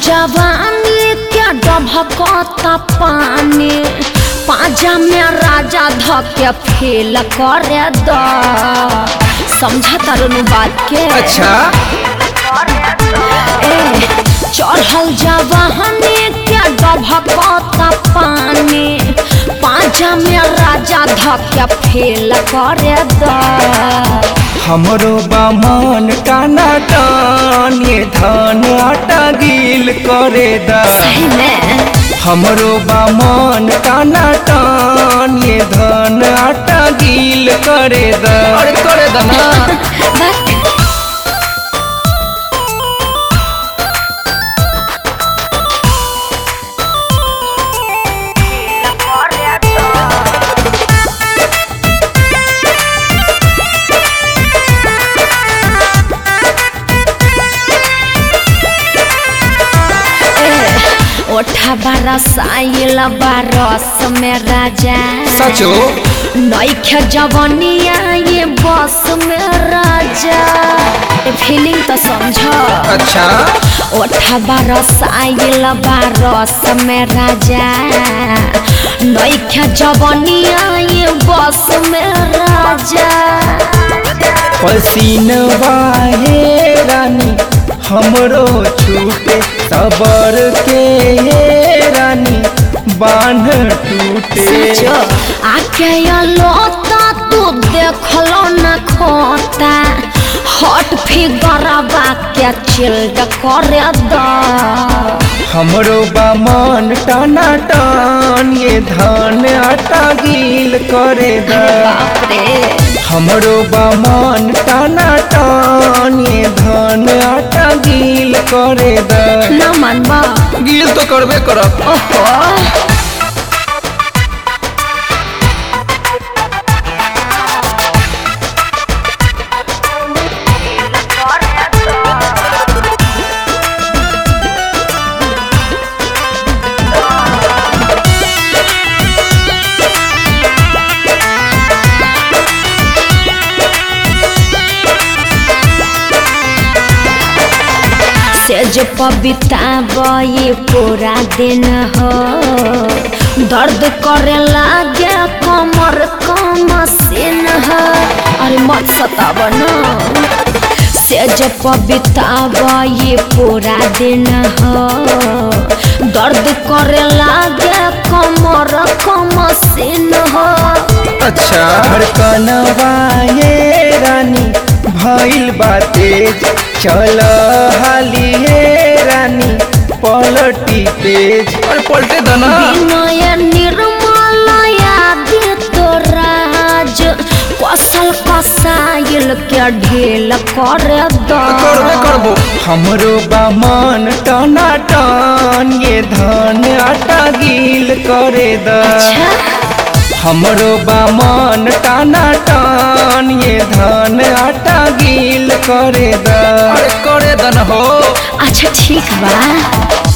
जवानी के डभकता पानी पाजा में राजा धके फेल करे द समझा तारू बात के अच्छा ए चढ़ल जवानी के डभकता पानी पाजा में राजा धके फेल करे द हमरो बामन टाना टान ये धान आटा गील करे दा सही में हमरो बामन टाना टान ये धान आटा गील करे दा अरे करे दा ना बस ओठा बरसाइल बरस में राजा सचो नैखे जवनिया ये बस में राजा फीलिंग तो समझ अच्छा ओठा बरसाइल बरस में राजा नैखे जवनिया ये बस में राजा पसीनवा हे रानी हमरो छूटे सबर के हे रानी बांध टूटे सचो आके लोता तू देखलो न खोता हट फिगरवा के चिल्ड करे द हमरो बामन टाना टान ये धान आटा गील करे दा बाप रे हमरो बामन टाना टान ये धान आटा गील करे दा न मनबा गील तो करबे करब ओहो सेज पबिता बई पूरा दिन हो दर्द करे लागे कमर कम सीन हो अरे मत सताब न सेज पबिता बई पूरा दिन हो दर्द करे लागे कमर कम सीन हो अच्छा धड़कनवा ये रानी भइल बा तेज चल हाली हे रानी पलटी तेज अरे पलटे दना विनय निर्मल आदित्य राज कसल कसाइल के ढेल कर करबे करबो हमरो बामन टना टन ये धान आटा गील करे द हमरो बामन टाना टान ये धान आटा गील करे द अरे करे दन हो अच्छा ठीक बा